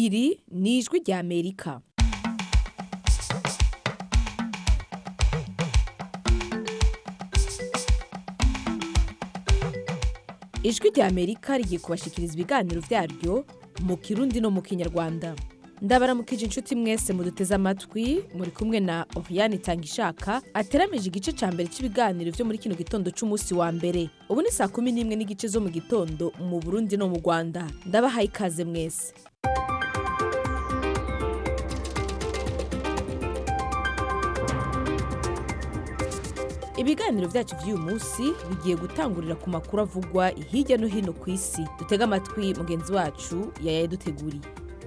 iri ni ijwi rya amerika ijwi rya amerika rigiye kubashikiriza ibiganiro byaryo mu kirundi no mu kinyarwanda ndabaramukije inshuti mwese muduteze amatwi muri kumwe na oriane itangishaka ateramije igice cya mbere cy'ibiganiro byo muri kino gitondo cy'umunsi wa mbere ubu ni saa kumi n'imwe n'igice zo mu gitondo mu burundi no mu rwanda ndabahaye ikaze mwese ibiganiro byacu by'uyu munsi bigiye gutangurira ku makuru avugwa hirya no hino ku isi dutege amatwi mugenzi wacu yayaduteguriye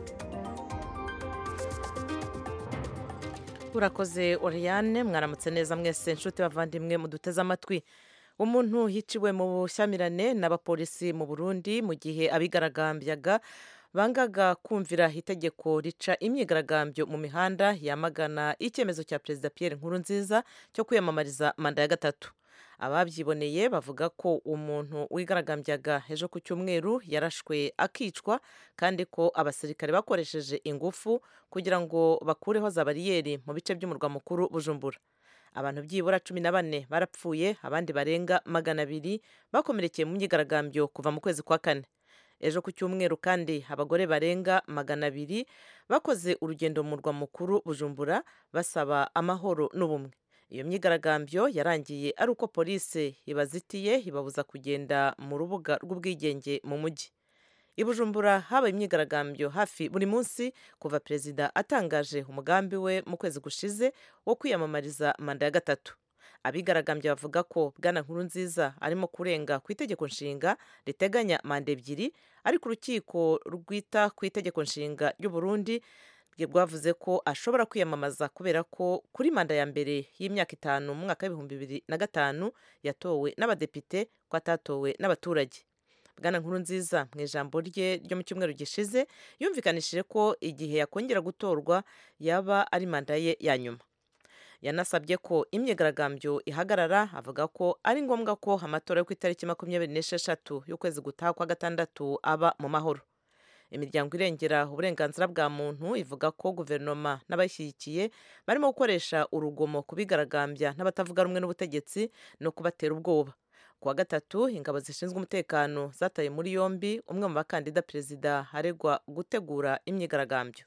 urakoze oriyane mwaramutse neza mwese inshuti bavandimwe muduteze amatwi umuntu yiciwe mu bushyamirane n'abapolisi mu burundi mu gihe abigaragambyaga bangaga kumvira itegeko rica imyigaragambyo mu mihanda yamagana icyemezo cya perezida Pierre Nkurunziza cyo kwiyamamariza manda ya gatatu ababyiboneye bavuga ko umuntu wigaragambyaga ejo ku cyumweru yarashwe akicwa kandi ko abasirikare bakoresheje ingufu kugira ngo bakureho za bariyeri mu bice by'umurwa mukuru bujumbura abantu byibura cumi na bane barapfuye abandi barenga magana abiri bakomerekeye mu myigaragambyo kuva mu kwezi kwa kane ejo ku cyumweru kandi abagore barenga magana abiri bakoze urugendo mu murwa mukuru bujumbura basaba amahoro n'ubumwe iyo myigaragambyo yarangiye ari uko polisi ibazitiye ibabuza kugenda mu rubuga rw'ubwigenge mu mujyi i bujumbura habaye imyigaragambyo hafi buri munsi kuva perezida atangaje umugambi we mu kwezi gushize wo kwiyamamariza manda ya gatatu abigaragambye bavuga ko bwana nkuru nziza arimo kurenga ku itegeko nshinga riteganya manda ebyiri ariko urukiko rwita ku itegeko nshinga ry'u Burundi rwavuze ko ashobora kwiyamamaza kubera ko kuri manda ya mbere y'imyaka itanu mu mwaka w'ibihumbi bibiri na gatanu yatowe n'abadepite ko atatowe n'abaturage bwana nkuru nziza mu ijambo rye ryo mu cyumweru gishize yumvikanishije ko igihe yakongera gutorwa yaba ari manda ye ya nyuma yanasabye ko imyigaragambyo ihagarara avuga ko ari ngombwa ko amatora yo ku itariki makumyabiri n'esheshatu y'ukwezi gutaha kwa gatandatu aba mu mahoro imiryango irengera uburenganzira bwa muntu ivuga ko guverinoma n'abayishyigikiye barimo gukoresha urugomo kubigaragambya n'abatavuga rumwe n'ubutegetsi no kubatera ubwoba kuwa gatatu ingabo zishinzwe umutekano zataye muri yombi umwe mu bakandida perezida aregwa gutegura imyigaragambyo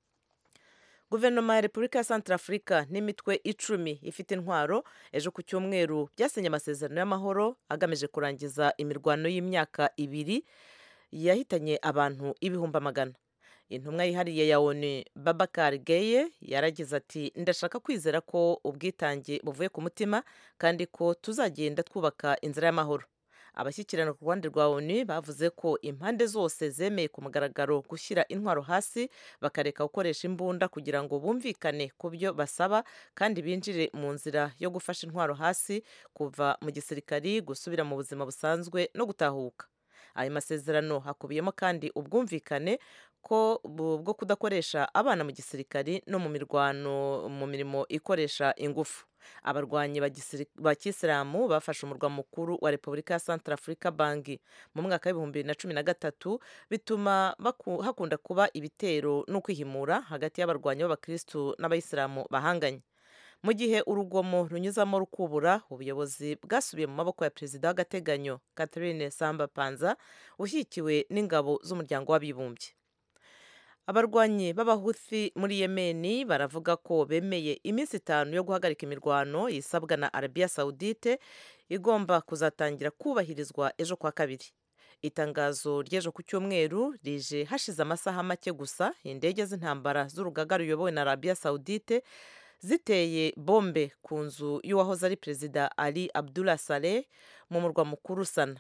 guverinoma ya repubulika ya santarafurika n'imitwe icumi ifite intwaro ejo ku cyumweru byasinye amasezerano y'amahoro agamije kurangiza imirwano y'imyaka ibiri yahitanye abantu ibihumbi amagana intumwa yihariye ya onu babakar geye yaragize ati ndashaka kwizera ko ubwitange buvuye ku mutima kandi ko tuzagenda twubaka inzira y'amahoro abashyikirana ku ruhande rwa onu bavuze ko impande zose zemeye ku mugaragaro gushyira intwaro hasi bakareka gukoresha imbunda kugira ngo bumvikane ku byo basaba kandi binjire mu nzira yo gufasha intwaro hasi kuva mu gisirikari gusubira mu buzima busanzwe no gutahuka ayo masezerano hakubiyemo kandi ubwumvikane ko bwo kudakoresha abana mu gisirikari no mu mirwano mu mirimo ikoresha ingufu abarwanyi ba kisilamu bafashe umurwa mukuru wa repubulika ya santarafurika banki mu mwaka w'ibihumbi bibiri na cumi na gatatu bituma hakunda kuba ibitero n'ukwihimura hagati y'abarwanyi b'abakirisitu n'abayisilamu bahanganye mu gihe urugomo runyuzamo rukubura ubuyobozi bwasubiye mu maboko ya perezida w'agateganyo catherine samba panza ushyigikiwe n'ingabo z'umuryango w'abibumbye abarwanyi b'abahuthi muri yemeni baravuga ko bemeye iminsi itanu yo guhagarika imirwano isabwa na arabiya sawudite igomba kuzatangira kubahirizwa ejo kwa kabiri itangazo ry'ejo ku cyumweru rije hashize amasaha make gusa indege z'intambara z'urugaga ruyobowe na arabiya sawudite ziteye bombe ku nzu y'uwahoze ari perezida ali abdullah saleh mu murwa mukuru sana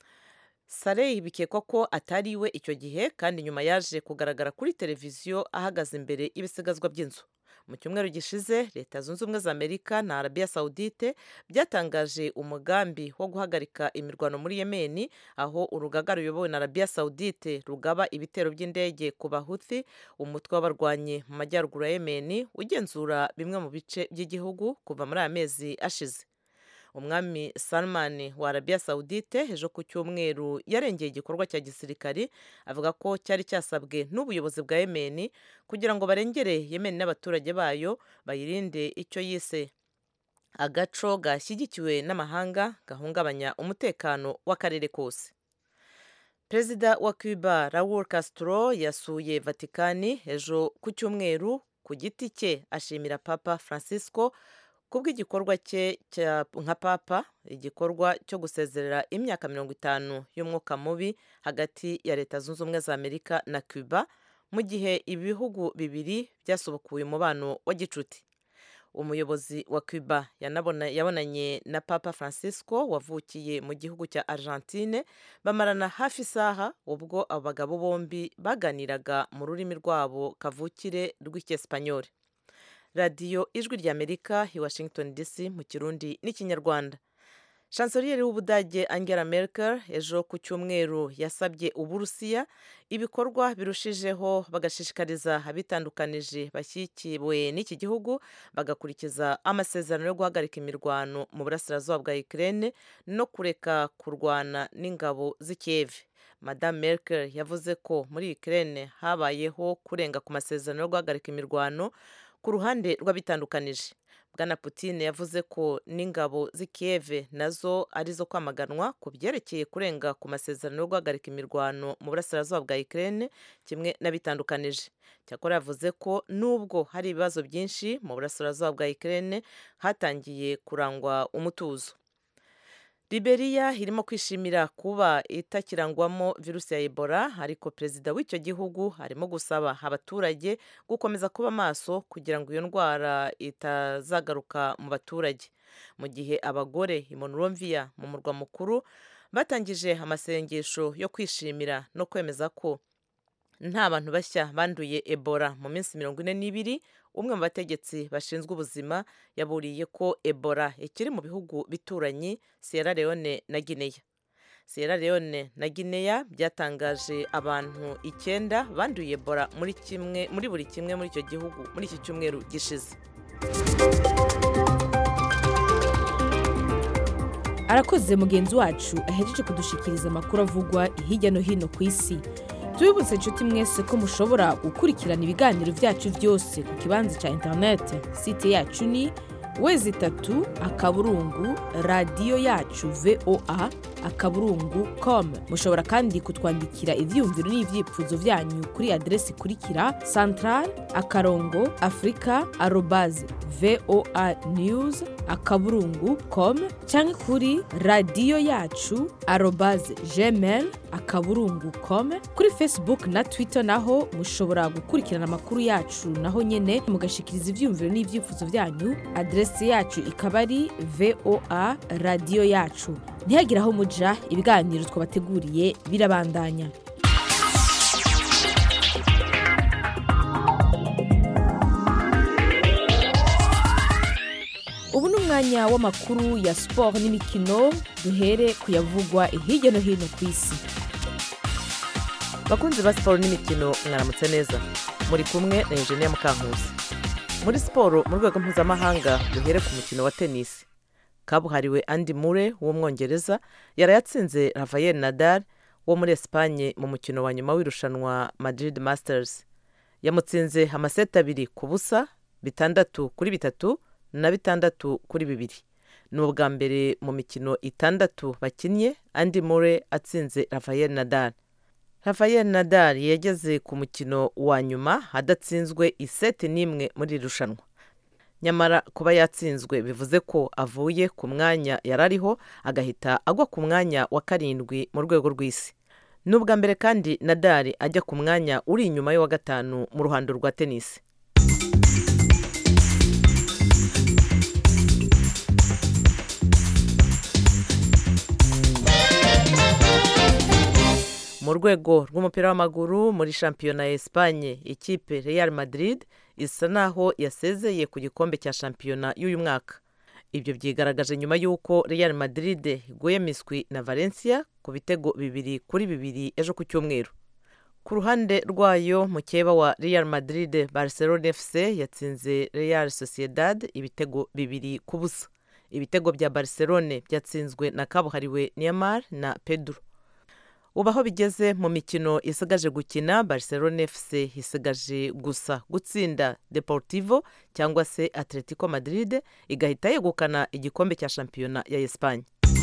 saleh bikekwa ko atari iwe icyo gihe kandi nyuma yaje kugaragara kuri televiziyo ahagaze imbere y'ibisigazwa by'inzu mu cyumweru gishize leta zunze ubumwe za amerika na arabiya sawudite byatangaje umugambi wo guhagarika imirwano muri yemeni aho urugaga ruyobowe na arabiya sawudite rugaba ibitero by'indege ku bahuthi umutwe w'abarwanyi mu majyaruguru ya yemeni ugenzura bimwe mu bice by'igihugu kuva muri aya mezi ashize umwami salman wa arabiya sawudite ejo ku cyumweru yarengeye igikorwa cya gisirikari avuga ko cyari cyasabwe n'ubuyobozi bwa yemeni kugira ngo barengere yemeni n'abaturage bayo bayirinde icyo yise agaco gashyigikiwe n'amahanga gahungabanya umutekano w'akarere kose perezida wa cuba raul castro yasuye vatikani ejo ku cyumweru ku giti cye ashimira papa francisco kubw'igikorwa cye nka papa igikorwa cyo gusezerera imyaka mirongo itanu y'umwuka mubi hagati ya leta zunze ubumwe za amerika na cuba mu gihe ibihugu bibiri byasubukuye umubano wa gicuti umuyobozi wa cuba yabonanye na papa francisco wavukiye mu gihugu cya argentine bamarana hafi isaha ubwo abagabo bombi baganiraga mu rurimi rwabo kavukire rw'icyesipanyoli radiyo ijwi ry'amerika i washington dc mu kirundi n'ikinyarwanda chancellier w'ubudage angela merkel ejo ku cyumweru yasabye uburusiya ibikorwa birushijeho bagashishikariza abitandukanije bashyikiwe n'iki gihugu bagakurikiza amasezerano yo guhagarika imirwano mu burasirazuba bwa ukraine no kureka kurwana n'ingabo z'i kiev madame merkel yavuze ko muri ukraine habayeho kurenga ku masezerano yo guhagarika imirwano ku ruhande rw'abitandukanije bwana Putin yavuze ko n'ingabo z'i Kiev nazo ari zo kwamaganwa ku byerekeye kurenga ku masezerano yo guhagarika imirwano mu burasirazuba bwa Ukraine kimwe n'abitandukanije cyakora yavuze ko nubwo hari ibibazo byinshi mu burasirazuba bwa Ukraine hatangiye kurangwa umutuzo Liberia irimo kwishimira kuba itakirangwamo virusi ya Ebola ariko perezida w'icyo gihugu arimo gusaba abaturage gukomeza kuba maso kugira ngo iyo ndwara itazagaruka mu baturage mu gihe abagore i Monrovia mu murwa mukuru batangije amasengesho yo kwishimira no kwemeza ko nta bantu bashya banduye Ebola mu minsi mirongo ine n'ibiri umwe mu bategetsi bashinzwe ubuzima yaburiye ko Ebola ikiri mu bihugu bituranyi Sierra Leone na Guinea Sierra Leone na Guinea byatangaje abantu icyenda banduye Ebola muri kimwe muri buri kimwe muri icyo gihugu muri iki cyumweru gishize arakoze mugenzi wacu ahejeje kudushikiriza amakuru avugwa hirya no hino ku isi tubibutse inshuti mwese ko mushobora gukurikirana ibiganiro byacu byose ku kibanza cya interineti site yacu ni wezi itatu akaburungu radiyo yacu voa akaburungu com mushobora kandi kutwandikira ibyiyumviro n'ibyifuzo byanyu kuri aderesi ikurikira central akarongo afurika arobaze voa news akaburungu com cyangwa kuri radiyo yacu arobaze gmail akaburungu com kuri facebook na twitter naho mushobora gukurikirana amakuru yacu naho nyine mugashikiriza ibyiyumviro n'ibyifuzo byanyu aderesi yacu ikaba ari voa radiyo yacu ntihagire aho muja ibiganiro twabateguriye birabandanya ubu ni umwanya w'amakuru ya siporo n'imikino duhere kuyavugwa hirya no hino ku isi bakunzi ba siporo n'imikino mwaramutse neza muri kumwe na Eugenia Mukankusi muri siporo mu rwego mpuzamahanga duhere ku mukino wa tenisi kabuhariwe Andy Murray w'umwongereza yarayatsinze Rafael Nadal wo muri Espagne mu mukino wa nyuma w'irushanwa Madrid Masters yamutsinze amaseti abiri ku busa bitandatu kuri bitatu na bitandatu kuri bibiri ni ubwa mbere mu mikino itandatu bakinnye Andy Murray atsinze Rafael Nadal Rafael Nadal yageze ku mukino wa nyuma adatsinzwe iseti n'imwe muri iri rushanwa nyamara kuba yatsinzwe bivuze ko avuye ku mwanya yari ariho agahita agwa ku mwanya wa karindwi mu rwego rw'isi ni ubwa mbere kandi Nadal ajya ku mwanya uri inyuma y'uwa gatanu mu ruhando rwa tenisi mu rwego rw'umupira w'amaguru muri shampiyona ya Espagne ikipe Real Madrid isa naho yasezeye ku gikombe cya shampiyona y'uyu mwaka ibyo byigaragaje nyuma y'uko Real Madrid iguye miswi na Valencia ku bitego bibiri kuri bibiri ejo ku cyumweru ku ruhande rwayo mukeba wa Real Madrid Barcelona FC yatsinze Real Sociedad ibitego bibiri ku busa ibitego bya barcelone byatsinzwe na kabuhariwe neymar na pedro ubu aho bigeze mu mikino isigaje gukina barcelone fc isigaje gusa gutsinda deportivo cyangwa se atletico madrid igahita yegukana igikombe cya shampiyona ya esipanye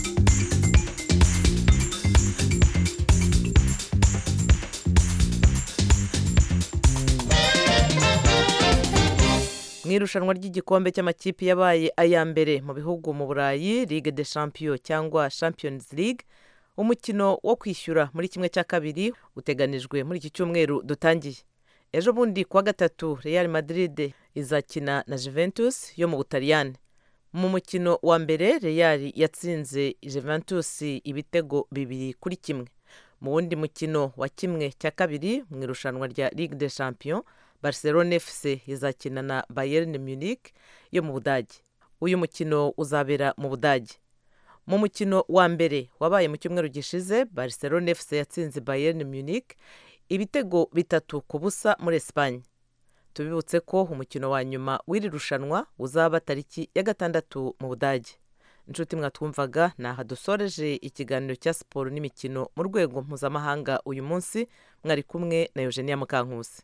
mu irushanwa ry'igikombe cy'amakipe yabaye aya mbere mu bihugu mu burayi ligue de champion cyangwa champions league umukino wo kwishyura muri kimwe cya kabiri uteganijwe muri iki cyumweru dutangiye ejo bundi kuwa gatatu real madrid izakina na juventus yo mu butaliyani mu mukino wa mbere real yatsinze juventus ibitego bibiri kuri kimwe mu wundi mukino wa kimwe cya kabiri mu irushanwa rya ligue de champion barcelone fc izakina na bayern munich yo mu budage uyu mukino uzabera mu budage mu mukino wa mbere wabaye mu cyumweru gishize barcelone fc yatsinze bayern munich ibitego bitatu ku busa muri esipanye tubibutse ko umukino wa nyuma w'iri rushanwa uzaba tariki ya gatandatu mu budage inshuti mwatwumvaga ni aha dusoreje ikiganiro cya siporo n'imikino mu rwego mpuzamahanga uyu munsi mwari kumwe na eugenia mukankusi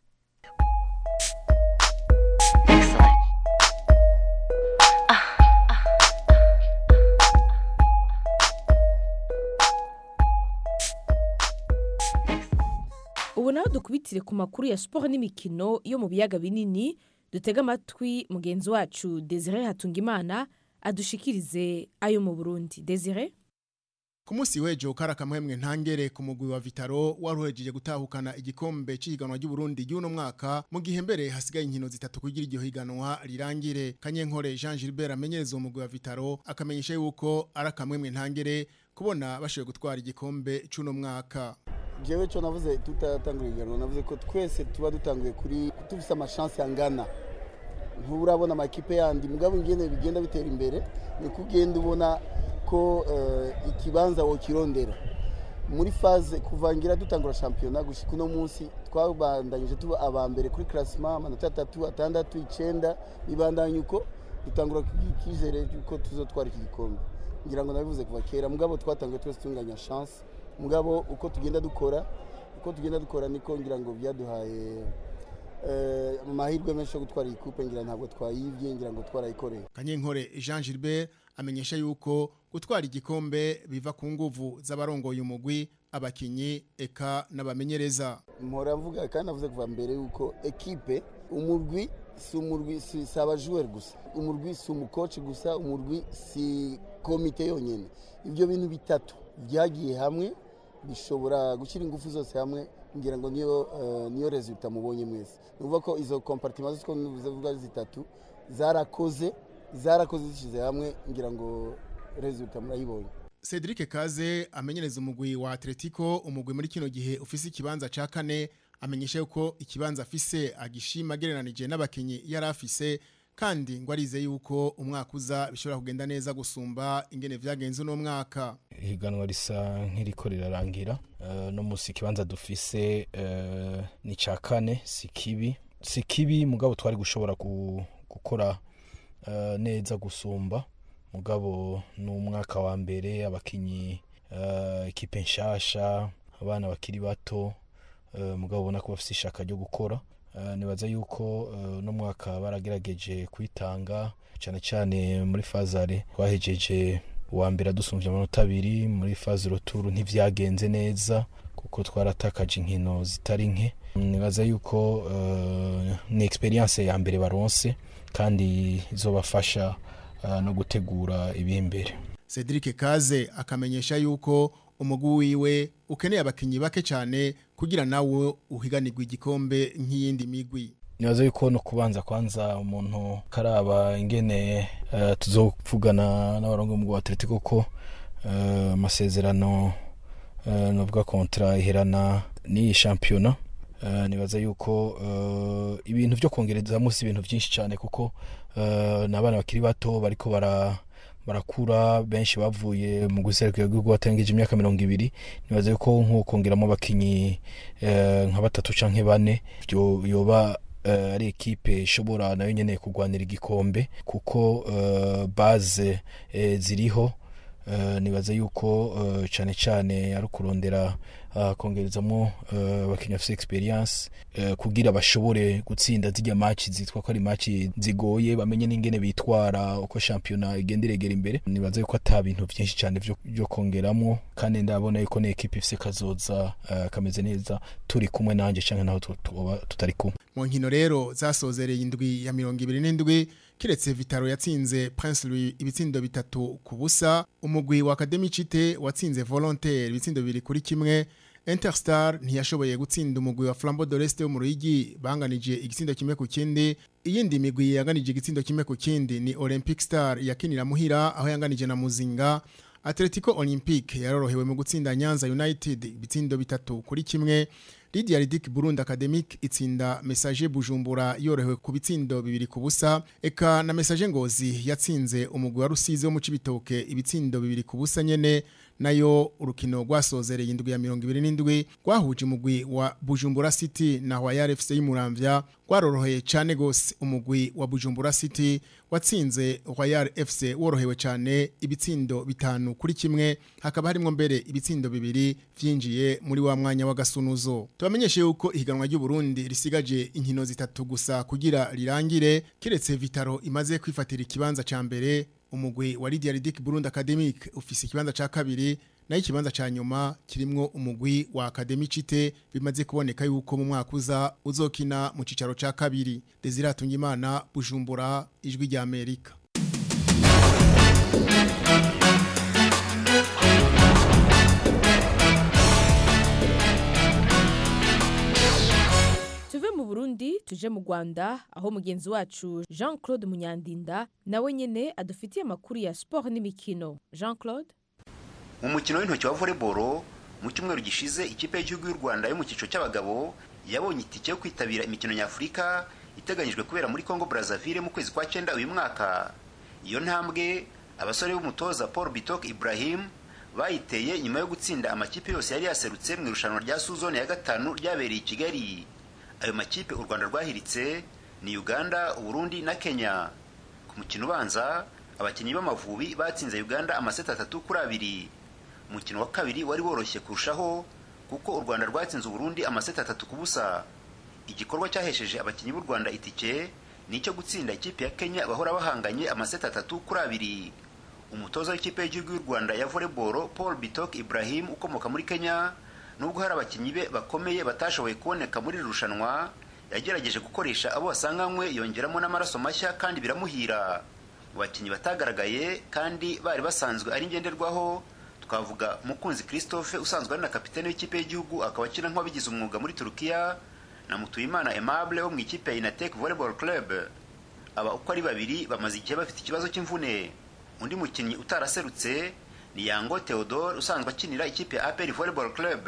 ubu naho dukubitire ku makuru ya siporo n'imikino yo mu biyaga binini dutega amatwi mugenzi wacu desire hatungimana adushikirize ayo mu burundi desire ku munsi w'ejo kari akamwemwe ntangere ku mugwi wa vitaro wari uhejeje gutahukana igikombe cy'ihiganwa ry'uburundi ry'uno mwaka mu gihe mbere hasigaye inkino zitatu kugira iryo higanwa rirangire kanyenkore jean gilbert amenyereza uwo mugwi wa vitaro akamenyesha yuko ari akamwemwe ntangere kubona bashoboye gutwara igikombe cy'uno mwaka jewe cyo navuze tutatangura ihiganwa navuze ko twese tuba dutanguye kuri tufise amashansi angana nturabona amakipe yandi mugabo ingene bigenda bitera imbere niko ugenda ubona ko ikibanza wokirondera muri faze kuvangira dutangura shampiyona gushika uno munsi twabandanyije tuba aba mbere kuri classement amanota atatu atandatu icenda bibandanya uko dutangura ikizere yuko tuzotwara iki gikombe ngira ngo nabivuze kuva kera mugabo twatanguye twese tunganya chance mugabo uko tugenda dukora uko tugenda dukora niko ngira ngo byaduhaye amahirwe menshi yo gutwara iyi kupe ngira ntabwo twayibye ngira ngo twarayikoreye kanyenkore jean gilbert amenyesha yuko gutwara igikombe biva ku nguvu z'abarongoye umugwi abakinyi eka n'abamenyereza mpora mvuga kandi navuze kuva mbere yuko ekipe umurwi si umurwi si abajuweri gusa umurwi si umukoci gusa umurwi si komite yonyine ibyo bintu bitatu byagiye hamwe bishobora gushyira ingufu zose hamwe ngira ngo niyo niyo resulta mubonye mwese ni ukuvuga ko izo kompartima zose uko zitatu zarakoze zarakoze zishyize hamwe ngira ngo resulta murayibonye Cedric Kaze amenyereza umugwi wa Atletico umugwi muri kino gihe ufise ikibanza ca kane amenyesha yuko ikibanza afise agishima gereranije n'abakinyi yari afise kandi ngo arize yuko umwaka uza bishobora kugenda neza gusumba ingene vyagenze uno mwaka ihiganwa risa nk'iriko rirarangira uh, no musi ikibanza dufise uh, ni ca kane si kibi si kibi mugabo twari gushobora gukora uh, neza gusumba mugabo ni umwaka wa mbere abakinyi ekipe nshasha abana bakiri bato mugabo ubona ko bafite ishaka ryo gukora nibaza yuko no mwaka baragerageje kwitanga cyane cyane muri fazare twahejeje uwa mbere adusumbye amanota abiri muri faze roturu ntivyagenze neza kuko twaratakaje inkino zitari nke nibaza yuko ni experience ya mbere baronse kandi izobafasha no gutegura ibimbere Cedric Kaze akamenyesha yuko umugwi wiwe ukeneye abakinyi bake cyane kugira nawe uhiganirwa igikombe nk'iyindi migwi nibaza yuko no kubanza kwanza umuntu karaba ingene uh, tuzovugana n'abarongo mu Atletico ko amasezerano uh, uh, novuga kontra iherana n'iyi shampiyona uh, nibaza yuko uh, ibintu vyo kongereza musi ibintu byinshi cyane kuko uh, n'abana bakiri bato bariko bara barakura benshi bavuye mu guserukira igihugu batengeje imyaka mirongo ibiri nibaza yuko nk'ukongeramo abakinyi uh, nka batatu canke bane vyo yoba uh, ari ekipe ishobora nayo nyene kugwanira igikombe kuko uh, base eh, ziriho uh, nibaza yuko uh, cane cane ari kurondera uh, kongerezamwo abakinnyi uh, bafise experience uh, kugira bashobore gutsinda zirya match zitwa ko ari match zigoye bamenye n'ingene bitwara uko shampiyona igenda iregera imbere nibaza yuko ata bintu vyinshi cane vyo kongeramwo kandi ndabona yuko ni ekipe ifise kazoza uh, kameze neza turi kumwe nanje canke naho tuba tutari kumwe mu nkino rero zasozereye indwi ya mirongo ibiri n'indwi kiretse vitaro yatsinze prince louis ibitsindo bitatu ku busa umugwi wa academy cite watsinze volontaire ibitsindo bibiri kuri kimwe interstar ntiyashoboye gutsinda umugwi wa flambo doreste wo mu ruyigi banganije igitsindo kimwe ku kindi iyindi migwi yanganije igitsindo kimwe ku kindi ni olympic star yakinira muhira aho yanganije na muzinga atletico olympique yarorohewe mu gutsinda nyanza united ibitsindo bitatu kuri kimwe Lydia Ridik Burundi Academic itsinda Message Bujumbura yorohewe ku bitsindo bibiri ku busa eka na Message Ngozi yatsinze umugwi wa Rusizi wo mu Cibitoke ibitsindo bibiri ku busa nyene nayo urukino rwasozereye indwi ya 27 rwahuje umugwi wa Bujumbura City na Royal FC y'Umuramvya rwaroroheye cyane gose umugwi wa Bujumbura City watsinze Royal FC worohewe cyane ibitsindo bitanu kuri kimwe hakaba harimo mbere ibitsindo bibiri vyinjiye muri wa mwanya w'agasunuzo tubamenyeshe yuko ihiganwa ry'u Burundi risigaje inkino zitatu gusa kugira rirangire kiretse Vitaro imaze kwifatira ikibanza ca mbere umugwi wa Lydia Ridik Burundi Academic ufise ikibanza ca kabiri nayo ikibanza ca nyuma kirimwo umugwi wa Academy Cite bimaze kuboneka yuko mu mwaka uza uzokina mu cicaro ca kabiri Desire Tungimana Bujumbura ijwi rya Amerika tuve mu burundi tuje mu rwanda aho mugenzi wacu jean claude munyandinda nawe nyine adufitiye amakuru ya siporo n'imikino jean claude mu mukino w'intoki wa volleyball mu cyumweru gishize ikipe y'igihugu y'u rwanda yo mu cyiciro cy'abagabo yabonye itike yo kwitabira imikino nyafurika iteganyijwe kubera muri congo brazzaville mu kwezi kwa cyenda uyu mwaka iyo ntambwe abasore b'umutoza paul bitok ibrahim bayiteye nyuma yo gutsinda amakipe yose yari yaserutse mu irushanwa rya suzone ya gatanu ryabereye i kigali ayo makipe u rwanda rwahiritse ni uganda uburundi na kenya ku mukino ubanza abakinnyi b'amavubi batsinze uganda amaseti atatu kuri abiri umukino wa kabiri wari woroshye kurushaho kuko u rwanda rwatsinze uburundi amaseti atatu ku busa igikorwa cyahesheje abakinnyi b'u rwanda itike ni icyo gutsinda ikipe ya kenya bahora bahanganye amaseti atatu kuri abiri umutoza w'ikipe y'igihugu y'u rwanda ya volleyball paul bitok ibrahim ukomoka muri kenya nubwo hari abakinnyi be bakomeye batashoboye kuboneka muri iri rushanwa yagerageje gukoresha abo basanganywe yongeramo n'amaraso mashya kandi biramuhira mu bakinnyi batagaragaye kandi bari basanzwe ari ngenderwaho twavuga mukunzi christophe usanzwe ari na kapitene w'ikipe y'igihugu akaba akina nk'uwabigize umwuga muri turukiya na mutuyimana aimable wo mu ikipe ya inatek volleyball club aba uko ari babiri bamaze igihe bafite ikibazo cy'imvune undi mukinnyi utaraserutse ni yango theodore usanzwe akinira ikipe ya apr volleyball club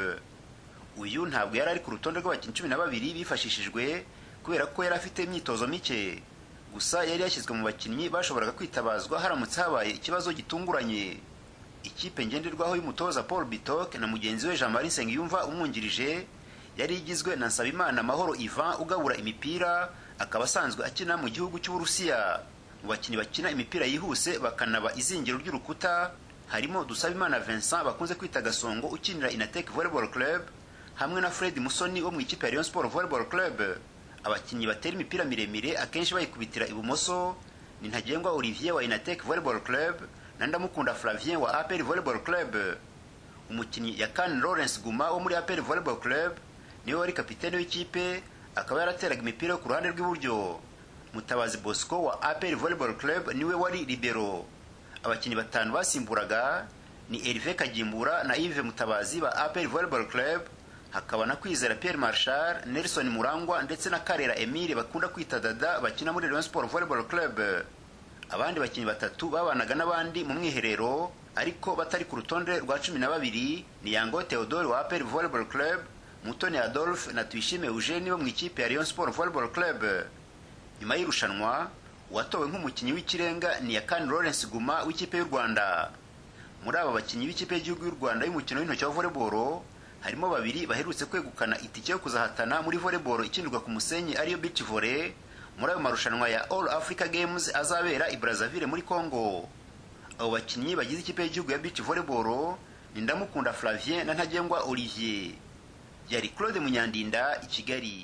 uyu ntabwo yari ari ku rutonde rw'abakinnyi cumi na babiri bifashishijwe kubera ko yari afite imyitozo mike gusa yari yashyizwe mu bakinnyi bashoboraga kwitabazwa haramutse habaye ikibazo gitunguranye ikipe ngenderwaho y'umutoza paul bitok na mugenzi we jean marie nsengiyumva umwungirije yari igizwe na nsabimana mahoro ivan ugabura imipira akaba asanzwe akina mu gihugu cy'uburusiya mu bakinnyi bakina imipira yihuse bakanaba izingiro ry'urukuta harimo dusabimana vincent bakunze kwita gasongo ukinira inatek volleyball club hamwe na fred musoni wo mu ikipe ya rayon sport volleyball club abakinnyi batera imipira miremire akenshi bayikubitira ibumoso ni ntagengwa olivier wa inatek volleyball club na ndamukunda flavien wa apr volleyball club umukinnyi yakan lawrence guma wo muri apr volleyball club niwe wari kapitene w'ikipe akaba yarateraga imipira yo ku ruhande rw'iburyo mutabazi bosco wa apr volleyball club niwe wari libero abakinnyi batanu basimburaga ni Hervé Kagimbura na Yves Mutabazi ba APR Volleyball Club hakaba na Kwizera Pierre Marshal Nelson Murangwa ndetse na Karera Emile bakunda kwita Dada bakina muri Rayon Sport Volleyball Club abandi bakinnyi batatu babanaga n'abandi mu mwiherero ariko batari ku rutonde rwa cumi na babiri ni Yango Theodore wa APR Volleyball Club Mutoni Adolphe na Tuyishime Eugene bo mu ikipe ya Rayon Sport Volleyball Club nyuma y'irushanwa uwatowe nk'umukinnyi w'ikirenga ni Yakani Lawrence Guma w'ikipe y'u Rwanda muri aba bakinnyi b'ikipe y'igihugu y'u Rwanda y'umukino w'intoki wa volleyball harimo babiri baherutse kwegukana itike yo kuzahatana muri volleyball ikinirwa ku musenyi ariyo beach volley muri ayo marushanwa ya all africa games azabera i brazzaville muri congo abo bakinnyi bagize ikipe y'igihugu ya beach volleyball ni ndamukunda flavien na ntagengwa olivier yari claude munyandinda i kigali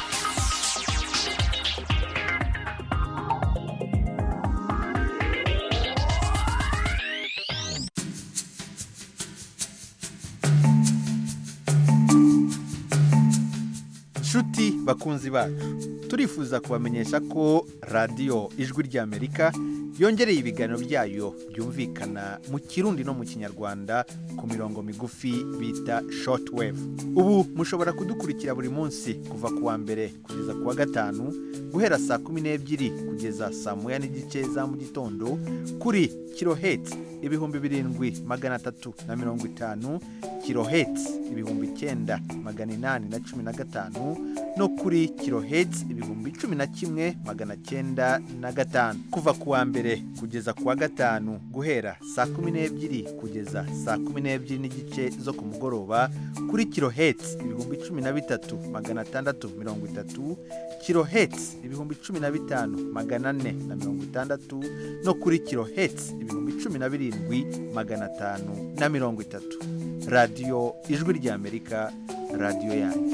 nshuti bakunzi bacu turifuza kubamenyesha ko radiyo ijwi ry'amerika yongereye ibiganiro byayo byumvikana mu kirundi no mu kinyarwanda ku mirongo migufi bita shortwave ubu mushobora kudukurikira buri munsi kuva ku wa mbere kugeza ku wa gatanu guhera saa kumi n'ebyiri kugeza saa moya n'igice za mu gitondo kuri kiloheti ibihumbi birindwi magana atatu na mirongo itanu kiloheti ibihumbi icyenda magana inani na cumi na gatanu no kuri kiloheti ibihumbi cumi na kimwe magana cyenda na gatanu kuva ku wa mbere kugeza ku wa gatanu guhera saa kumi n'ebyiri kugeza saa kumi n'ebyiri n'igice zo ku mugoroba kuri kiloheti ibihumbi cumi na bitatu magana atandatu mirongo itatu kiloheti ibihumbi cumi na bitanu magana ane na mirongo itandatu no kuri kiloheti ibihumbi cumi na birindwi magana atanu na mirongo itatu radiyo ijwi ry'amerika radiyo yanyu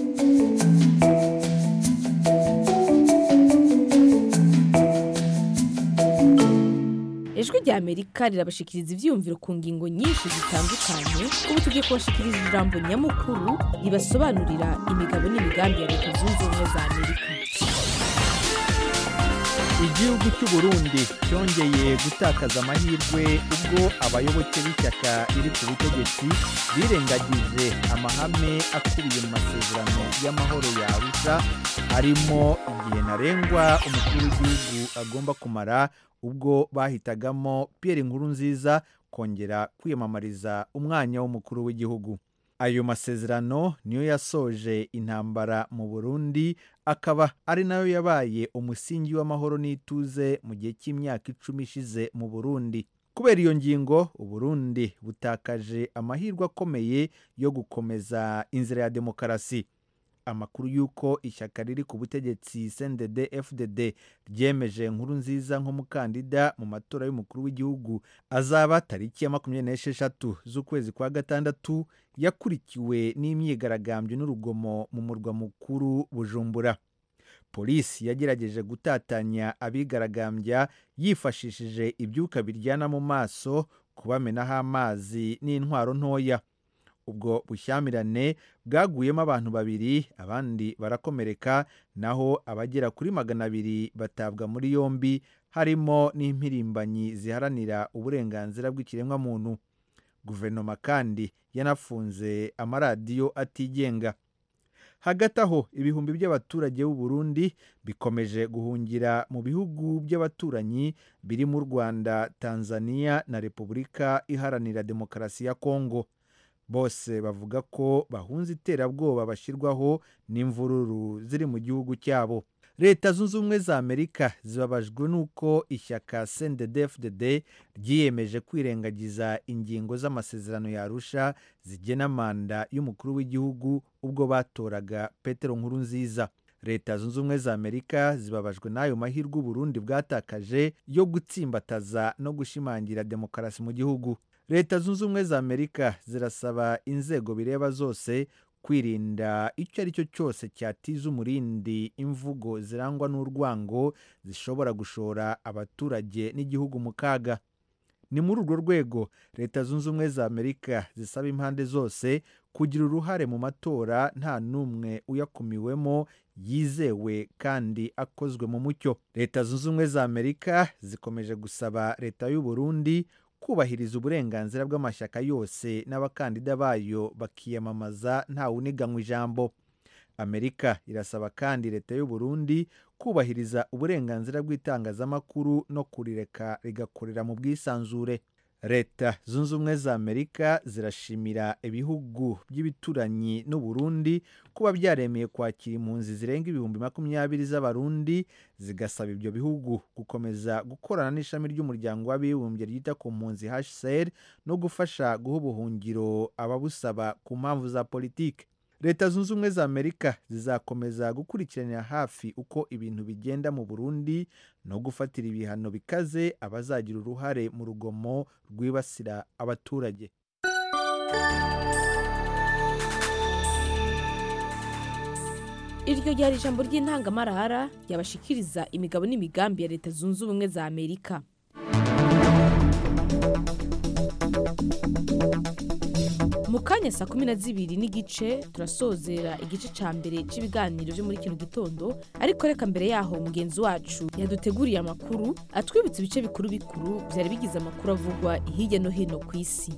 ijwi rya amerika rirabashikiriza ibyiyumviro ku ngingo nyinshi zitandukanye ubu tugiye kubashikiriza ijambo nyamukuru ribasobanurira imigabo n'imigambi ya leta zunze ubumwe za amerika igihugu cy'u Burundi cyongeye gutakaza amahirwe ubwo abayoboke b'ishyaka riri ku butegetsi birengagije amahame akubiye mu masezerano y'amahoro ya Arusha harimo igihe ntarengwa umukuru w'igihugu agomba kumara ubwo bahitagamo Pierre Nkurunziza kongera kwiyamamariza umwanya w'umukuru w'igihugu ayo masezerano niyo yasoje intambara mu Burundi akaba ari nayo yabaye umusingi w'amahoro n'ituze mu gihe cy'imyaka icumi ishize mu Burundi kubera iyo ngingo Uburundi butakaje amahirwe akomeye yo gukomeza inzira ya demokarasi amakuru y'uko ishyaka riri ku butegetsi CNDD FDD ryemeje nkuru nziza nk'umukandida mu matora y'umukuru w'igihugu azaba tariki ya makumyabiri n'esheshatu z'ukwezi kwa gatandatu yakurikiwe n'imyigaragambyo n'urugomo mu murwa mukuru Bujumbura polisi yagerageje gutatanya abigaragambya yifashishije ibyuka biryana mu maso kubamenaho amazi n'intwaro ntoya ubwo bushyamirane bwaguyemo abantu babiri abandi barakomereka naho abagera kuri magana abiri batabwa muri yombi harimo n'impirimbanyi ziharanira uburenganzira bw'ikiremwamuntu guverinoma kandi yanafunze amaradiyo atigenga hagati aho ibihumbi by'abaturage b'u Burundi bikomeje guhungira mu bihugu by'abaturanyi birimo u Rwanda Tanzania na Repubulika Iharanira Demokarasi ya Kongo bose bavuga ko bahunze iterabwoba bashyirwaho n'imvururu ziri mu gihugu cyabo leta zunze ubumwe za amerika zibabajwe n'uko ishyaka cndfdd ryiyemeje kwirengagiza ingingo z'amasezerano yarusha zigena manda y'umukuru w'igihugu ubwo batoraga petero nkuru nziza leta zunze ubumwe za amerika zibabajwe n'ayo mahirwe uburundi bwatakaje yo gutsimbataza no gushimangira demokarasi mu gihugu leta zunze ubumwe za amerika zirasaba inzego bireba zose kwirinda icyo ari cyo cyose cyatiza umurindi imvugo zirangwa n'urwango zishobora gushora abaturage n'igihugu mu kaga ni muri urwo rwego leta zunze ubumwe za amerika zisaba impande zose kugira uruhare mu matora nta n'umwe uyakumiwemo yizewe kandi akozwe mu mucyo leta zunze ubumwe za amerika zikomeje gusaba leta y'u Burundi kubahiriza uburenganzira bw'amashyaka yose n'abakandida bayo bakiyamamaza ntawuniganywa ijambo amerika irasaba kandi leta y'u Burundi kubahiriza uburenganzira bw'itangazamakuru no kurireka rigakorera mu bwisanzure leta zunze ubumwe za amerika zirashimira ibihugu by'ibituranyi n'uburundi kuba byaremeye kwakira impunzi zirenga ibihumbi makumyabiri z'abarundi zigasaba ibyo bihugu gukomeza gukorana n'ishami ry'umuryango w'abibumbye ryita ku mpunzi hcr no gufasha guha ubuhungiro ababusaba ku mpamvu za politiki leta zunze ubumwe za amerika zizakomeza gukurikiranira hafi uko ibintu bigenda mu burundi no gufatira ibihano bikaze abazagira uruhare mu rugomo rwibasira abaturage iryo ryari ijambo ry'intangamarara ryabashikiriza imigabo n'imigambi ya leta zunze ubumwe za amerika mu kanya saa kumi na zibiri n'igice turasozera igice cya mbere cy'ibiganiro byo muri kino gitondo ariko reka mbere yaho mugenzi wacu yaduteguriye amakuru atwibutsa ibice bikuru bikuru byari bigize amakuru avugwa hirya no hino ku isi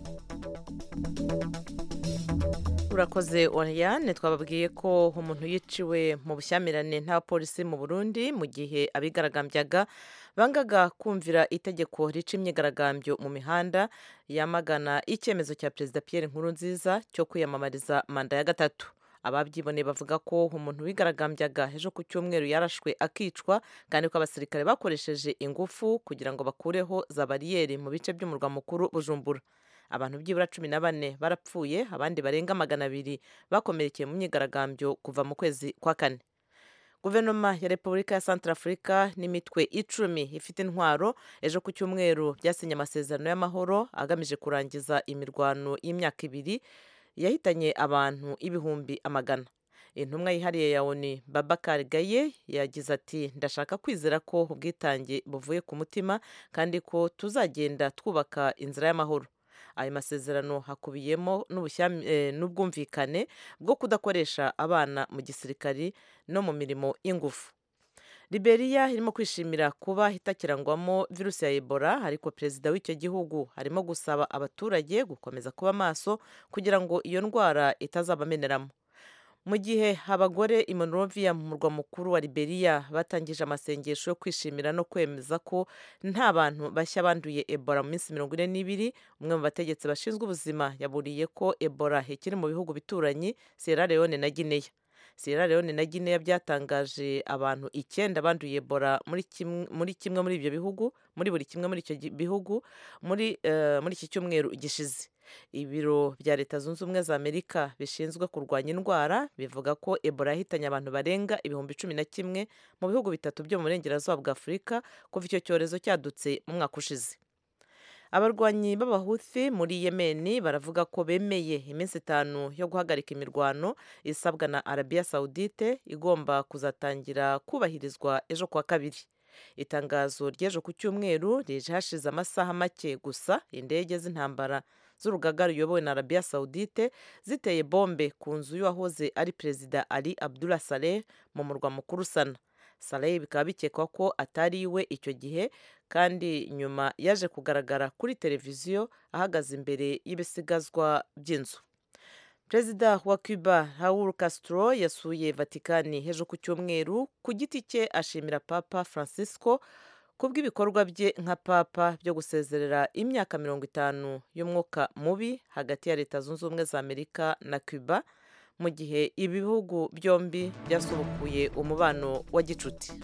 urakoze oriyane twababwiye ko umuntu yiciwe mu bushyamirane n'abapolisi mu burundi mu gihe abigaragambyaga bangaga kumvira itegeko rica imyigaragambyo mu mihanda yamagana icyemezo cya perezida Pierre Nkurunziza cyo kwiyamamariza manda ya gatatu ababyiboneye bavuga ko umuntu wigaragambyaga ejo ku cyumweru yarashwe akicwa kandi ko abasirikare bakoresheje ingufu kugira ngo bakureho za bariyeri mu bice by'umurwa mukuru bujumbura abantu byibura cumi na bane barapfuye abandi barenga magana abiri bakomerekeye mu myigaragambyo kuva mu kwezi kwa kane guverinoma ya repubulika ya santarafurika n'imitwe icumi ifite intwaro ejo ku cyumweru byasinye amasezerano y'amahoro agamije kurangiza imirwano y'imyaka ibiri yahitanye abantu ibihumbi amagana intumwa yihariye ya oni babakari gaye yagize ati ndashaka kwizera ko ubwitange buvuye ku mutima kandi ko tuzagenda twubaka inzira y'amahoro ayo masezerano hakubiyemo n'ubwumvikane bwo kudakoresha abana mu gisirikari no mu mirimo y'ingufu Liberia irimo kwishimira kuba itakirangwamo virusi ya ebola ariko perezida w'icyo gihugu arimo gusaba abaturage gukomeza kuba maso kugira ngo iyo ndwara itazabameneramo mu gihe abagore i Monrovia mu murwa mukuru wa Liberia batangije amasengesho yo kwishimira no kwemeza ko nta bantu bashya banduye Ebola mu minsi mirongo ine n'ibiri umwe mu bategetsi bashinzwe ubuzima yaburiye ko Ebola ikiri mu bihugu bituranyi Sierra Leone na Guinea Sierra Leone na Guinea byatangaje abantu icyenda banduye Ebola muri kimwe muri kimwe muri ibyo bihugu muri buri kimwe muri icyo bihugu muri uh, muri iki cyumweru gishize ibiro bya leta zunze ubumwe za amerika bishinzwe kurwanya indwara bivuga ko ebola yahitanye abantu barenga ibihumbi cumi na kimwe mu bihugu bitatu byo mu burengerazuba bwa afurika kuva icyo cyorezo cyadutse mu mwaka ushize abarwanyi b'abahuthi muri yemeni baravuga ko bemeye iminsi itanu yo guhagarika imirwano isabwa na arabiya sawudite igomba kuzatangira kubahirizwa ejo kuwa kabiri itangazo ry'ejo ku cyumweru rije hashize amasaha make gusa indege z'intambara z'urugaga ruyobowe na arabiya sawudite ziteye bombe ku nzu y'uwahoze ari perezida ali abdullah saleh mu murwa mukuru sana saleh bikaba bikekwa ko atari iwe icyo gihe kandi nyuma yaje kugaragara kuri televiziyo ahagaze imbere y'ibisigazwa by'inzu perezida wa cuba raul castro yasuye vatikani hejuru ku cyumweru ku giti cye ashimira papa francisco kubw'ibikorwa bye nka papa byo gusezerera imyaka mirongo itanu y'umwuka mubi hagati ya leta zunze ubumwe za amerika na cuba mu gihe ibihugu byombi byasubukuye umubano wa gicuti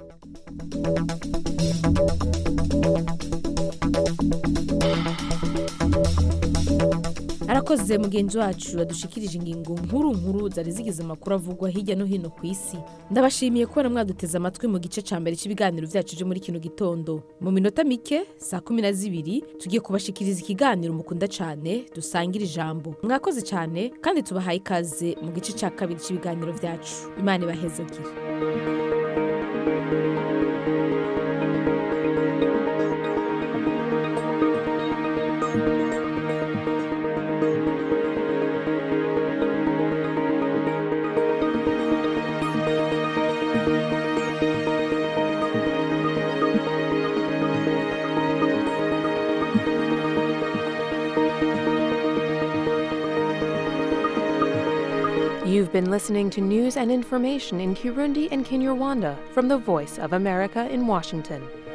arakoze mugenzi wacu yadushikirije ingingo nkuru nkuru zari zigize amakuru avugwa hirya no hino ku isi ndabashimiye kubona mwaduteze amatwi mu gice cya mbere cy'ibiganiro byacu byo muri kino gitondo mu minota mike saa kumi na zibiri tugiye kubashikiriza ikiganiro mukunda cyane dusangira ijambo mwakoze cyane kandi tubahaye ikaze mu gice cya kabiri cy'ibiganiro byacu imana ibahezagire You've been listening to news and information in Kirundi and Kinyarwanda from the Voice of America in Washington.